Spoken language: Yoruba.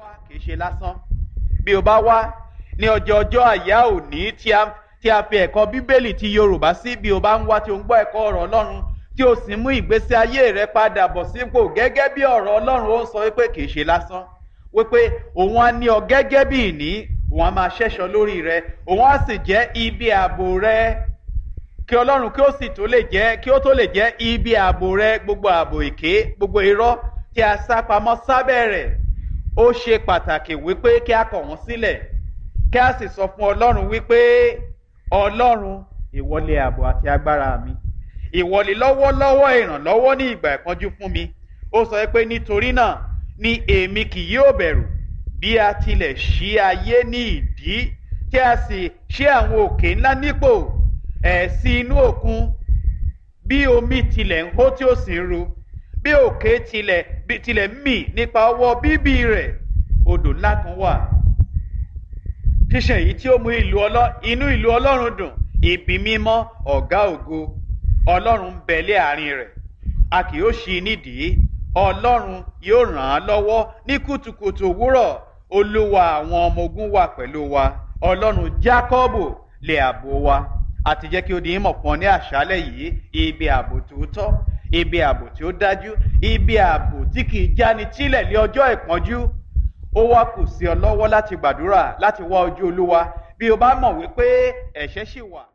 wá kì í ṣe lásán bí o bá wá ní ọjọ́ ọjọ́ àyá òní tí a tí a fi ẹ̀kọ́ bíbélì ti yorùbá sí bí o bá ń wá tí o ń gbọ́ ẹ̀kọ́ ọ̀rọ̀ ọlọ́run tí o sì mú ìgbésí ayé rẹ padà bọ̀ sípò gẹ́gẹ́ bí ọ̀rọ̀ ọlọ́run ó ń sọ wípé kì í ṣe lásán wípé òun á ní ọ gẹ́gẹ́ bí ìní òun á máa ṣẹ́ṣọ lórí rẹ òun á sì jẹ́ ibi ààbò rẹ kí ọlọ́run kí ó sì tó lè jẹ́ kí ó tó lè jẹ́ ibi ààbò rẹ gbogbo ààbò èké gbogbo irọ́ tí a sá pamọ́ sábẹ́ rẹ̀ ó ṣe pàtàkì wípé kí a kọ̀ wọ́n sílẹ̀ kí a sì sọ fún ọlọ́run wípé ọlọ́run ìwọlé ààbò àti agbára mi ìwọlé lọ́wọ́lọ́wọ́ ìrànlọ́wọ́ ní ìgbà ìpọ́njú fún mi ó sọ pé nítorí náà ni èmi kì yóò bẹ̀rù bí a tilẹ̀ ṣí ayé ní ìdí tí a sì ṣí àwọn òkè ńlá nípò ẹ̀ sí inú òkun bí omi tilẹ̀ ń hó tí ó sì ń ru bí òkè tilẹ̀ bí tilẹ̀ ń mì nípa ọwọ́ bíbí rẹ̀ odò ńlá kan wà ṣíṣe èyí tí ó mú ìlú ọlọ́ inú ìlú ọlọ́run dùn ibi mímọ́ ọ̀gá ògo ọlọ́run ń bẹ̀lẹ́ àárín rẹ̀ a kì yóò ṣí i nídìí ọlọ́run yóò ràn án lọ́wọ́ ní kùtùkùtù òwúrọ̀ olúwa àwọn ọmọ ogun wà pẹ̀lú wa ọlọ́run jákọ́bù lè àbò wa àti jẹ́ kí ó di ìmọ̀ fún ọ ní àṣálẹ̀ yìí ibi ààbò tòótọ́ ibi ààbò tí ó dájú ibi ààbò tí kì í jáni tílẹ̀ ní ọjọ́ ìpọ́njú ó wá kù sí ọ lọ́wọ́ láti gbàdúrà láti wá ojú olúwa bí o bá mọ̀ wípé ẹ̀ṣẹ̀ ṣì wà.